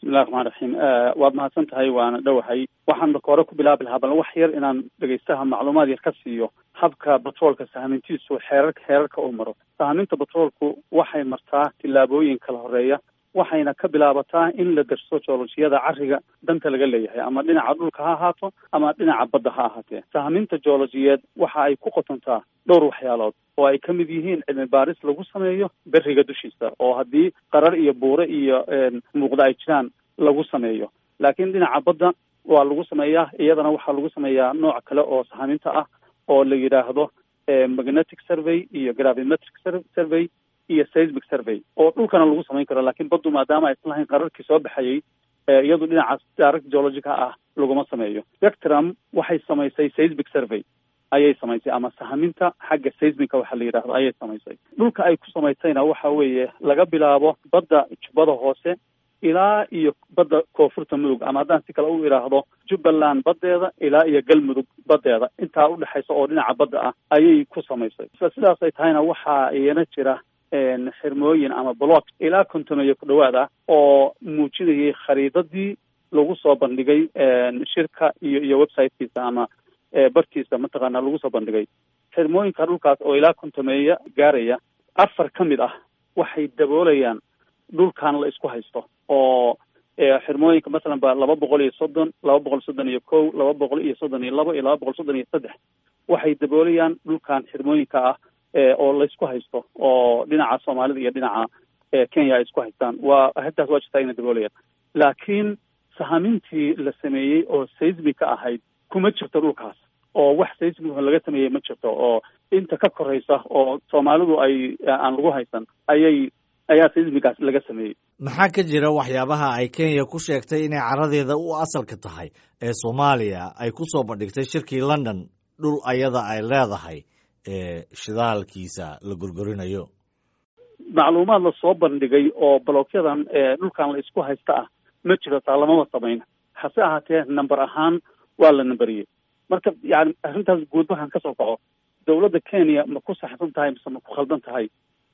bismillahi raxmaan raxiim waad mahadsan tahay waana dhowahay waxaan marka hore ku bilaabi lahaa bal wax yar inaan dhegeystaha macluumaad yar ka siiyo habka batroolka sahmintiisu xeerarka xeerarka uu maro sahminta batroolku waxay martaa tillaabooyin kala horeeya waxayna ka bilaabataa in la darso joolojiyada cariga danta laga leeyahay ama dhinaca dhulka ha ahaato ama dhinaca badda ha ahaatee sahminta joolojiyeed waxa ay ku qotontaa dhowr waxyaalood oo ay ka mid yihiin cilmi baaris lagu sameeyo beriga dushiisa oo haddii qarar iyo buure iyo muuqda ay jiraan lagu sameeyo laakiin dhinaca badda waa lagu sameeyaa iyadana waxaa lagu sameeyaa nooc kale oo sahminta ah oo la yidhaahdo magnetic survey iyo gravimetric survey iyo seismic survey oo dhulkana lagu samayn karo laakiin baddu maadaama aysan lahayn qararkii soo baxayay iyadu dhinacaas direct geologica ah laguma sameeyo spectrum waxay samaysay seismic survey ayay samaysay ama sahminta xagga seismica waxa la yidhaahdo ayay samaysay dhulka ay ku samaysayna waxa weeye laga bilaabo badda jubbada hoose ilaa iyo badda koonfurta mudug ama haddaan si kale u idhaahdo jubbaland baddeeda ilaa iyo galmudug baddeeda intaa udhexaysa oo dhinaca badda ah ayay ku samaysay sidaas ay tahayna waxaa iyana jira xirmooyin ama block ilaa kontomeeyo ku dhawaad ah oo muujinayay khariidadii lagu soo bandhigay shirka iyo iyo websitekiisa ama bartiisa mataqaana lagu soo bandhigay xirmooyinka dhulkaas oo ilaa kontomeeya gaaraya afar ka mid ah waxay daboolayaan dhulkan la isku haysto oo xirmooyinka masalan ba laba boqol iyo soddon laba boqol soddon iyo kow laba boqol iyo soddon iyo labo iyo laba boqol soddon iyo saddex waxay daboolayaan dhulkan xirmooyinka ah oo laysku haysto oo dhinaca soomaalida iyo dhinaca kenya ay isku haystaan waa arrintaas waa jirtaa ina daboolayaan laakiin sahamintii la sameeyey oo seismica ahayd kuma jirto dhulkaas oo wax seismic laga sameeyey ma jirto oo inta ka koraysa oo soomaalidu ay aan lagu haysan ayay ayaa seismigaas laga sameeyey maxaa ka jira waxyaabaha ay kenya ku sheegtay inay caradeeda u asalka tahay ee soomaaliya ay ku soo bandhigtay shirkii london dhul ayada ay leedahay ee shidaalkiisa la gorgorinayo macluumaad la soo bandhigay oo balokyadan dhulkan la isku haysta ah ma jiro taa lamama samayn hase ahaatee number ahaan waa la namberiyey marka yani arrintaas guud waxaan ka soo kaco dowladda kenya ma ku saxsan tahay mise ma ku khaldan tahay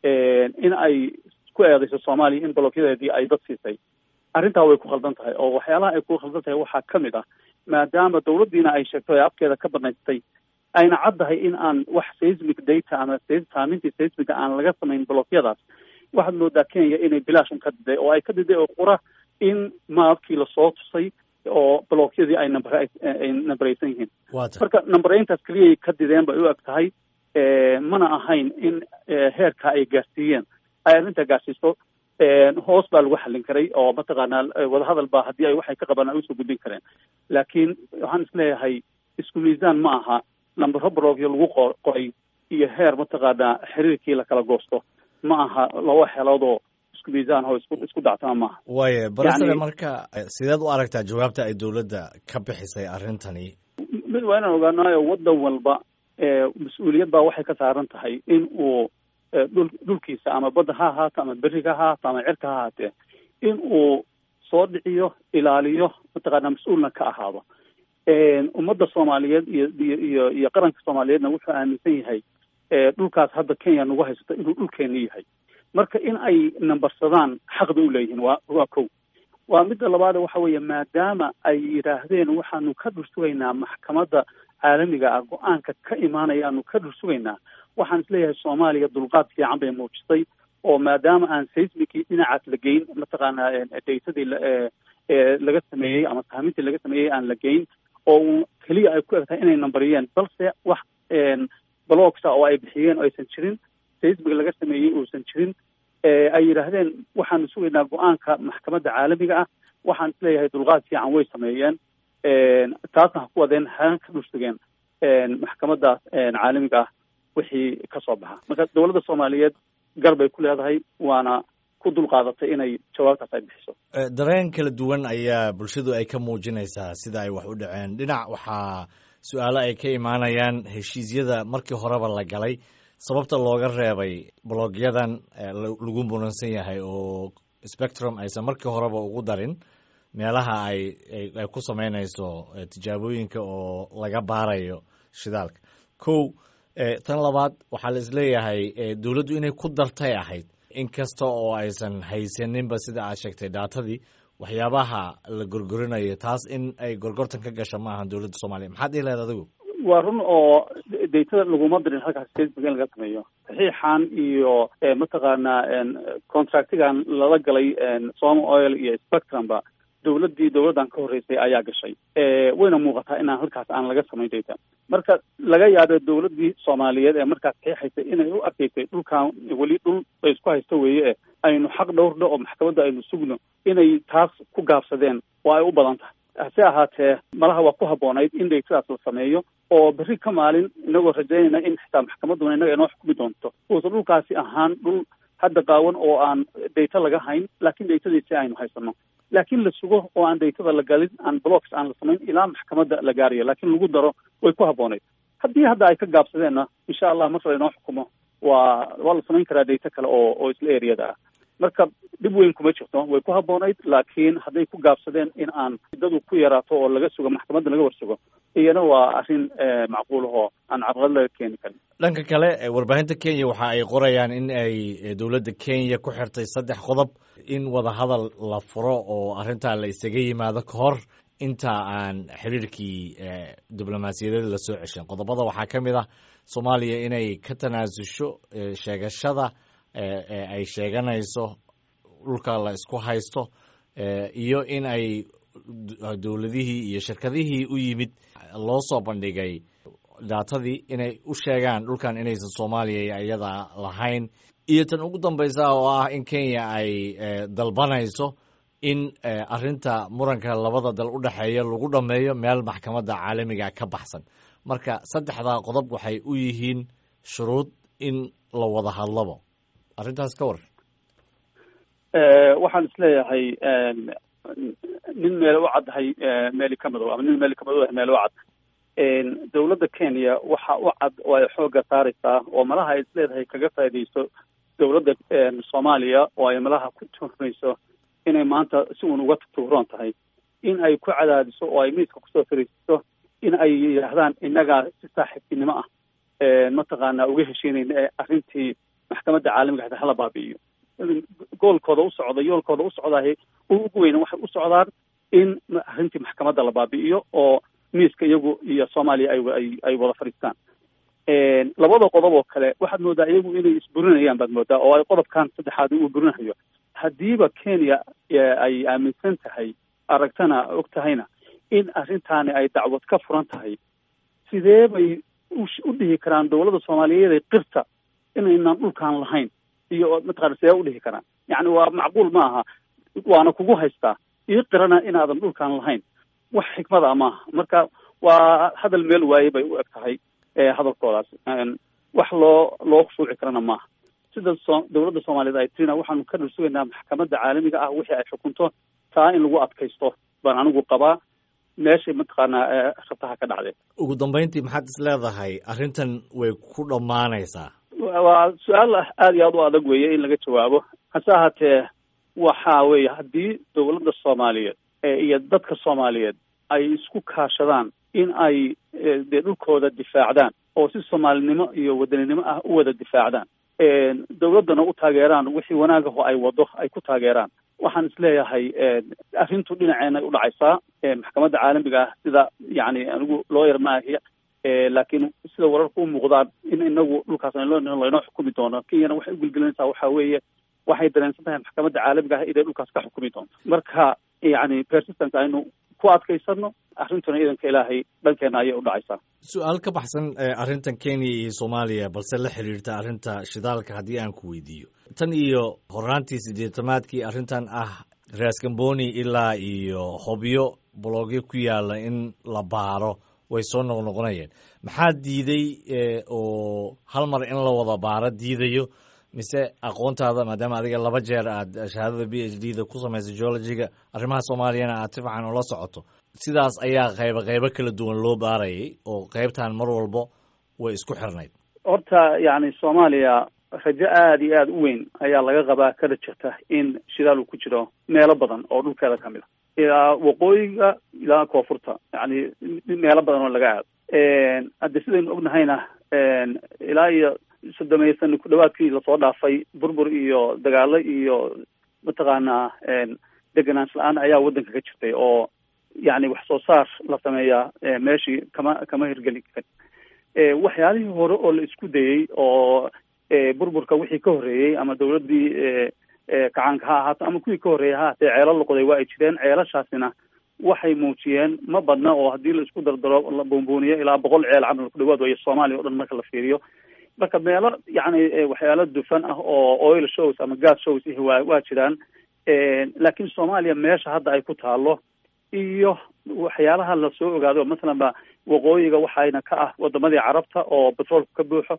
in ay ku eedayso soomaaliya in balokyadeedii ay dad siisay arrintaa way ku khaldan tahay oo waxyaalaha ay ku khaldan tahay waxaa ka mid ah maadaama dowladdiina ay sheegto ee afkeeda ka banaystay ayna caddahay in aan wax seismic data ama saamintii seismica aan laga samayn blokyadaas waxaad moodaa kenya inay bilaashun ka diday oo ay ka diday oo qura in maabkii lasoo tusay oo blokyadii ay number ay numberaysan yihiin marka numbereyntaas keliyay ka dideen bay u eg tahay mana ahayn in heerka ay gaarsiiyeen ay arrintaa gaarsiiso hoos baa lagu xallin karay oo mataqaanaa wadahadal baa haddii ay waxay ka qabaan ay usoo gudbin kareen laakiin waxaan isleeyahay isku miisaan ma aha lambaro blogyo lagu qoray iyo heer mataqaanaa xiriirkii lakala goosto ma aha laba xeeloodoo isku miisaan oo isku isku dactama maaha waaya barasade marka sideed u aragtaa jawaabta ay dowladda ka bixisay arrintani mid waa inaan ogaanayo waddan walba mas-uuliyad baa waxay ka saaran tahay in uu dhul dhulkiisa ama badda ha ahaato ama beriga ha ahaato ama cirka ha ahaatee in uu soo dhiciyo ilaaliyo mataqaanaa mas-uulna ka ahaado ummadda soomaaliyeed iyo iyo iyo iyo qaranka soomaaliyeedna wuxuu aaminsan yahay dhulkaas hadda kenya nagu haysato inuu dhulkeeni yahay marka in ay nambarsadaan xaqda u leeyihiin waa waa kow waa midda labaad waxa weeye maadaama ay yidhaahdeen waxaanu ka dhursugaynaa maxkamadda caalamiga ah go-aanka ka imaanayaanu ka dhursugaynaa waxaan isleeyahay soomaaliya dulqaad fiican bay muujisay oo maadaama aan seismicii dhinacaas la geyn mataqaanaa daytadii laga sameeyey ama sahmintii laga sameeyey aan la geyn oo uu keliya ay ku eg tahay inay nambariyeen balse wax blogsa oo ay bixiyeen oo aysan jirin seismic laga sameeyey uusan jirin ay yidhaahdeen waxaanu sugaynaa go-aanka maxkamadda caalamiga ah waxaan isleeyahay dulqaad fiican way sameeyeen taasna ha ku wadeen haan ka dhursugeen maxkamaddaas caalamiga ah wixii ka soo baxa marka dowladda soomaaliyeed gar bay ku leedahay waana ku dulqaadatay inay jawaabtaas ay bixiso dareen kala duwan ayaa bulshadu ay ka muujinaysaa sida ay wax u dhaceen dhinac waxaa su-aalo ay ka imaanayaan heshiisyada markii horeba la galay sababta looga reebay blogyadan lagu muransan yahay oo spectrum aysan markii horeba ugu darin meelaha ay ay ku samaynayso tijaabooyinka oo laga baarayo shidaalka kow tan labaad waxaa la isleeyahay dowladdu inay ku dartay ahayd inkasta oo aysan haysaninba sida aad sheegtay daatadii waxyaabaha la gorgorinayo taas in ay gorgortan ka gasha ma ahan dowladda soomaaliya maxaad dhihi lahayd adigu waa run oo daytada laguma dirin halkaas facebook in laga sameeyo saxiixan iyo mataqaanaa contractigan lala galay soma oil iyo spectrumba dowladdii dowladdan ka horreysay ayaa gashay wayna muuqataa inaan halkaas aan laga samayn dayta marka laga yaabo dowladdii soomaaliyeed ee markaas saxiixaysay inay u arkaysay dhulkan weli dhul bay isku haysto weeye e aynu xaq dhowrno oo maxkamadda aynu sugno inay taas ku gaabsadeen oo ay u badan tahay hase ahaatee malaha waa ku habboonayd in daytadaas la sameeyo oo berri ka maalin inagoo rajaynayna in xitaa maxkamadduna innaga inoo xukumi doonto uusan dhulkaasi ahaan dhul hadda qaawan oo aan dayta laga hayn laakiin daytadiisi aynu haysano laakiin la sugo oo aan daytada la galin aan blocks aan la samayn ilaa maxkamadda la gaarayo laakiin lagu daro way ku habboonayd haddii hadda ay ka gaabsadeenna insha allah marka lainoo xukumo waa waa la samayn karaa dayto kale oo oo isla eriyada ah marka dhib weyn kuma jirto way ku habboonayd laakiin hadday ku gaabsadeen in aan dadu ku yaraato oo laga sugo maxkamadda laga warsugo iyana waa arrin macquulahoo aan carqalad laga keeni karin dhanka kale warbaahinta kenya waxa ay qorayaan in ay dowladda kenya ku xirtay saddex qodob in wadahadal la furo oo arrintaa la isaga yimaado ka hor inta aan xiriirkii diblomaasiyadeed la soo ceshan qodobada waxaa ka mid ah soomaaliya inay ka tanaasusho sheegashada ay sheeganayso dhulka la isku haysto iyo in ay dowladihii iyo shirkadihii u yimid loo soo bandhigay daatadii inay u sheegaan dhulkan inaysan soomaaliya iyada lahayn iyo tan ugu dambaysa oo ah in kenya ay dalbanayso in arrinta muranka labada dal u dhexeeya lagu dhammeeyo meel maxkamadda caalamiga ka baxsan marka saddexdaa qodob waxay u yihiin shuruud in la wada hadlabo arrintaas ka war waxaan isleeyahay nin meel u caddahay meeli ka madow ama nin meeli ka madow meel u cad dowladda kenya waxa u cad oo ay xoogga saaraysaa oo malaha ay isleedahay kaga faaidayso dowladda soomaaliya oo ay malaha ku tuhmayso inay maanta si uun uga tuuroon tahay in ay ku cadaadiso oo ay miiska kusoo fariisiso in ay yidhaahdaan innagaa si saaxiibtinimo ah mataqaanaa uga heshiinayna ee arrintii maxkamadda caalamiga hata hala baabi'iyo goolkooda u socda yoolkooda u socdahay ugu weyna waxay u socdaan in arrintii maxkamadda la baabi'iyo oo miiska iyagu iyo soomaaliya ay ay wada fadhiistaan labada qodob oo kale waxaad moodaa iyagu inay isburinayaan baad moodaa oo ay qodobkan saddexaad uu burinayo haddiiba kenya ay aaminsan tahay aragtana og tahayna in arrintaani ay dacwad ka furan tahay sidee bay u dhihi karaan dowladda soomaaliyeed qirta inaynaan dhulkaan lahayn iyo mataqana sidee u dhihi karaan yacni waa macquul ma aha waana kugu haystaa ii qirana inaadan dhulkaan lahayn wax xikmada maaha marka waa hadal meel waaye bay u eg tahay hadalkoodaas wax loo loo khushuuci karana maaha sida so dowladda soomaaliyeed ay tirina waxaanu ka dhul sugaynaa maxkamadda caalamiga ah wixii ay xukunto taa in lagu adkaysto baan anigu qabaa meeshay mataqaanaa rabtaha ka dhacdee ugu dambayntii maxaad is leedahay arrintan way ku dhammaanaysaa waa su-aal aada iyo aada u adag weeye in laga jawaabo hase ahaatee waxa weeye haddii dowladda soomaaliyeed iyo dadka soomaaliyeed ay isku kaashadaan in ay dee dhulkooda difaacdaan oo si soomaalinimo iyo wadaninimo ah u wada difaacdaan dowladdana u taageeraan wixii wanaagaho ay wado ay ku taageeraan waxaan isleeyahay arrintu dhinaceenay u dhacaysaa maxkamadda caalamiga ah sida yacni anigu looyar maahi laakiin sida wararka u muuqdaan in inagu dhulkaas laynoo xukumi doono kenyana waxay ugulgelinaysaa waxa weeye waxay dareensan tahay maxkamadda caalamiga ah inay dhulkaas ka xukumi doonto marka yacni persistence aynu ku adkaysano arrintuna iidanka ilaahay dhankeena ayay u dhacaysaa su-aal ka baxsan arrintan kenya iyo soomaaliya balse la xiriirta arrinta shidaalka haddii aan ku weydiiyo tan iyo horaantii sideetamaadkii arrintan ah raasgamboni ilaa iyo hobyo bologyo ku yaala in la baaro way soo noqnoqonayeen maxaa diiday oo hal mar in la wada baaro diidayo mise aqoontaada maadaama adiga laba jeer aad shahaadada b h d da ku samaysay geologiga arrimaha soomaaliyana aad si fiican ula socoto sidaas ayaa qaybo qaybo kala duwan loo baarayay oo qaybtan mar walbo way isku xirnayd horta yacni soomaaliya rajo aada iyo aada u weyn ayaa laga qabaa kada jirta in shidaal uu ku jiro meelo badan oo dhulkeeda ka mid a ilaa waqooyiga ilaa koonfurta yacni meelo badan oo laga aado hadde sidaynu ognahayna ilaa iyo soddomeeya sano ku dhawaadkii lasoo dhaafay burbur iyo dagaalo iyo mataqaanaa deganaansho la-aan ayaa waddanka ka jirtay oo yacni wax soo saar la sameeyaa meeshii kama kama hirgeli karin waxyaalihii hore oo la isku dayey oo burburka wixii ka horreeyey ama dawladdii kacaanka ha ahaato ama kuwii ka horreeyey ha ahaatee ceelo loqoday waa ay jireen ceelashaasina waxay muujiyeen ma badna oo haddii la isku dardaro la buunbuuniyo ilaa boqol ceel camal ku dhawaad wayo soomaaliya o dhan marka la fiiriyo marka meelo yacni waxyaalo dufan ah oo oil shows ama gas shows ihi waa waa jiraan laakiin soomaaliya meesha hadda ay ku taalo iyo waxyaalaha lasoo ogaado masalan ba waqooyiga waxayna ka ah wadamadii carabta oo petroolka ka buuxo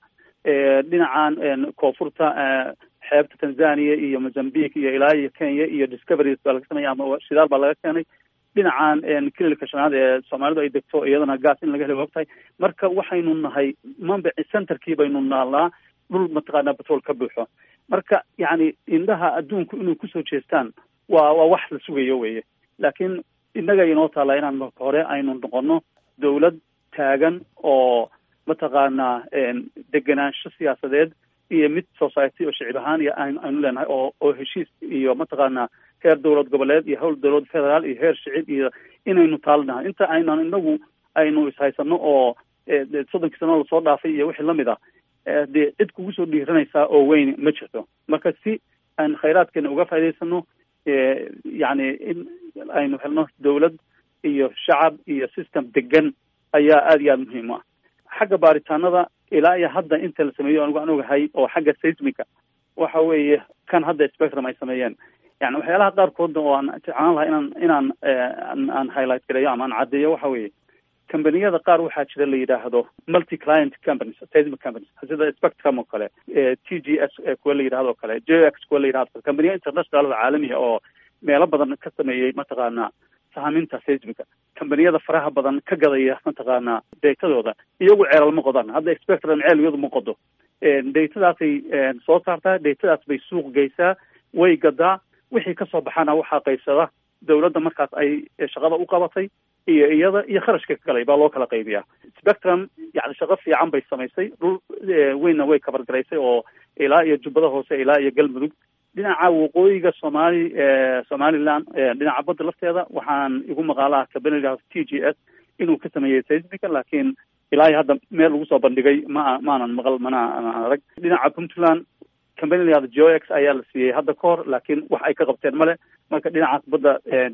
dhinacan koonfurta xeebta tanzania iyo mozambique iyo ilaa iyo kenya iyo discoveries baa laga sameeya ama shidaal baa laga keenay dhinacan kililka shanaad ee soomaalidu ay degto iyadana gas in laga heli ogtahay marka waxaynu nahay mambici centerkii baynu naalnaa dhul mataqaanaa petrol ka buuxo marka yacni indhaha adduunku inay kusoo jeestaan waa waa wax la sugayo weye laakiin innaga inoo taalla inaan marka hore aynu noqono dawlad taagan oo mataqaanaa degenaansho siyaasadeed iyo mid society oo shicib ahaan iyo aynu leenahay oo oo heshiis iyo mataqaanaa heer dowlad goboleed iyo howl dowlad federaal iyo heer shicib iyo inaynu taalinahay inta aynan inagu aynu ishaysano oo soddonkii sano lasoo dhaafay iyo wixii lamid ah dee cid kugu soo dhiiranaysaa oo weyn ma jirto marka si aan khayraadkeena uga faa'idaysano yacni in aynu helno dawlad iyo shacab iyo system degan ayaa aada iyo aada muhiim u ah xagga baaritaanada ilaa iyo hadda inta la sameeyo anigu aan ogahay oo xagga seismica waxa weeye kan hadda spectrum ay sameeyeen yani waxyaalaha qaarkoodna oo aan jeclaan lahaa inaan inaan aan highlight gareeyo ama aan caddeeyo waxa weeye combaniyada qaar waxaa jira la yidhaahdo multi client companies seismic companies sida spectrum oo kale t g s kuwa la yidhahdo o kale j x kuwa la yidhahdo companiya international oo caalamiya oo meelo badan ka sameeyey mataqaanaa sahaminta seismica combaniyada faraha badan ka gadaya mataqaanaa deetadooda iyagu ceelal ma qodaan hadda spectrum ceel iyadu ma qodo deytadaasay soo saartaa deytadaas bay suuq geysaa way gadaa wixii kasoo baxana waxaa qaybsada dawladda markaas ay shaqada u qabatay iyo iyada iyo kharashka ka galay baa loo kala qaybiyaa spectrum yani shaqo fiican bay samaysay dhul weynna way kabargaraysay oo ilaa iyo jubbada hoose ilaa iyo galmudug dhinaca waqooyiga soomali somaliland dhinaca badda lafteeda waxaan igu maqaalaha kabaniga t g s inuu ka sameeyey seismica laakiin ilaa iyo hadda meel lagu soo bandhigay ma maanan maqal mana arag dhinaca puntland company la yahdo jox ayaa la siiyey hadda ka hor laakiin wax ay ka qabteen male marka dhinacaas badda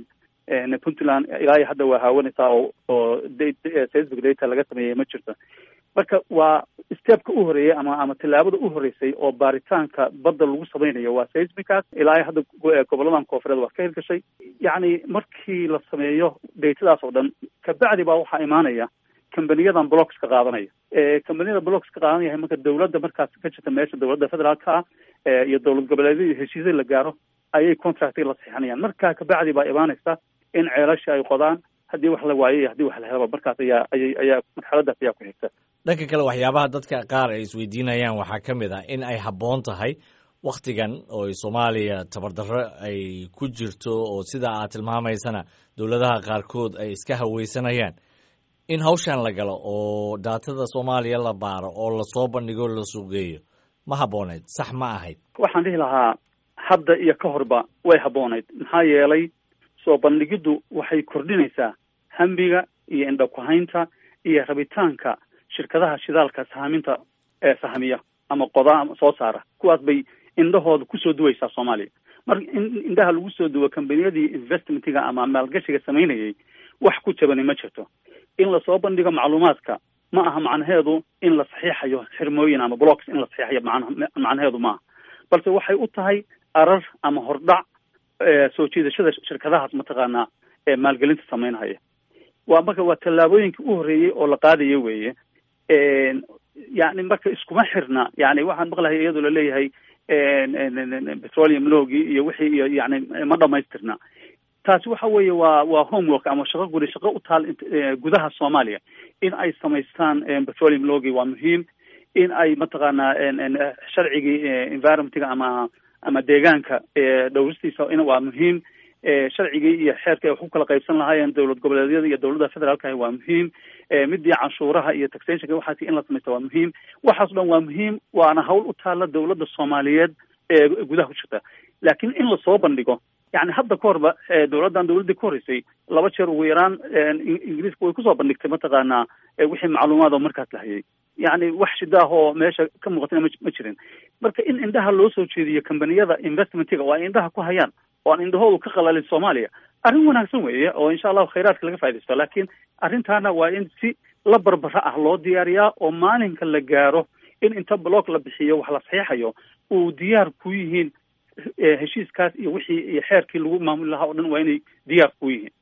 puntland ilaa iyo hadda waa haawanaysaa oo oo seismic data laga sameeyey ma jirto marka waa stepka u horeeyey ama ama tallaabada u horeysay oo baaritaanka badda lagu samaynayo waa seismicaas ilaa iyo hadda goboladan koonfureed waa ka hirgashay yacni markii la sameeyo datadaas oo dhan kabacdi baa waxaa imaanaya combaniyadan blocks ka qaadanaya combaniyada blocks ka qaadanaya marka dawladda markaas ka jirta meesha dawladda federaalka ah iyo dowlad goboleedyada iyo heshiisya la gaaro ayay contractiga la saxinayaan markaa kabacdi baa imaanaysa in ceelashii ay qodaan haddii wax la waayo iyo haddii wax la helaba markaas ayaa ayay ayaa marxaladaas ayaa ku xigta dhanka kale waxyaabaha dadka qaar ay isweydiinayaan waxaa ka mid ah in ay habboon tahay wakhtigan oo soomaaliya tabardarro ay ku jirto oo sida aad tilmaamaysana dowladaha qaarkood ay iska haweysanayaan in hawshan la galo oo daatada soomaaliya la baaro oo lasoo bandhigo la suuqgeeyo ma habbooneyd sax ma ahayd waxaan dhihi lahaa hadda iyo ka horba way habboonayd maxaa yeelay soo bandhigiddu waxay kordhinaysaa hambiga iyo indhakuhaynta iyo rabitaanka shirkadaha shidaalka sahaminta ee sahamiya ama qodaa ama soo saara kuwaas bay indhahooda kusoo duwaysaa soomaaliya marka in indhaha lagu soo duwo combaniyadii investmentiga ama maalgashiga samaynayay wax ku jabani ma jirto in lasoo bandhigo macluumaadka ma aha macnaheedu in la saxiixayo xirmooyin ama blocks in la saxiixayo man macnaheedu maaha balse waxay u tahay arar ama hordhac soo jiidashada shirkadahaas mataqaanaa ee maalgelinta samaynhaya waa marka waa tallaabooyinkii u horreeyey oo la qaadayo weeye yani marka iskuma xirna yani waxaan maqlahay iyadoo laleeyahay petroleum logii iyo wixii iyo yani ma dhamaystirna taasi waxa weeye waa waa homework ama shaqo guri shaqo u taal gudaha soomaaliya in ay samaystaan petroleum logi waa muhiim in ay mataqaanaa sharcigii environmentga ama ama deegaanka dhowristiisa in waa muhiim sharcigii iyo xeerka ay wax ku kala qaybsan lahaayeen dowlad goboleedyada iyo dowladda federaalka waa muhiim midii canshuuraha iyo taxationka waxaas in la samaysta waa muhiim waxaas o dhan waa muhiim waana hawl u taala dowladda soomaaliyeed ee gudaha ku jirta laakiin in lasoo bandhigo yani hadda ka horba dowladdan dowladdii ka horreysay laba jeer ugu yaraan ingiriiska way kusoo bandhigtay mataqaanaa wixii macluumaad oo markaas la hayay yani wax shidaah oo meesha ka muuqatana ma ma jirin marka in indhaha loo soo jeediyo kambaniyada investmentiga oo ay indhaha ku hayaan oo aan indhahoodu ka qalalin soomaaliya arrin wanaagsan weeye oo insha allahu khayraadka laga faa'idaysto laakiin arrintaana waa in si la barbara ah loo diyaariyaa oo maalinka la gaaro in inta block la bixiyo wax la saxiixayo uu diyaar ku yihiin heshiiskaas iyo wixii iyo xeerkii lagu maamuli lahaa oo dhan waa inay diyaar ku yihiin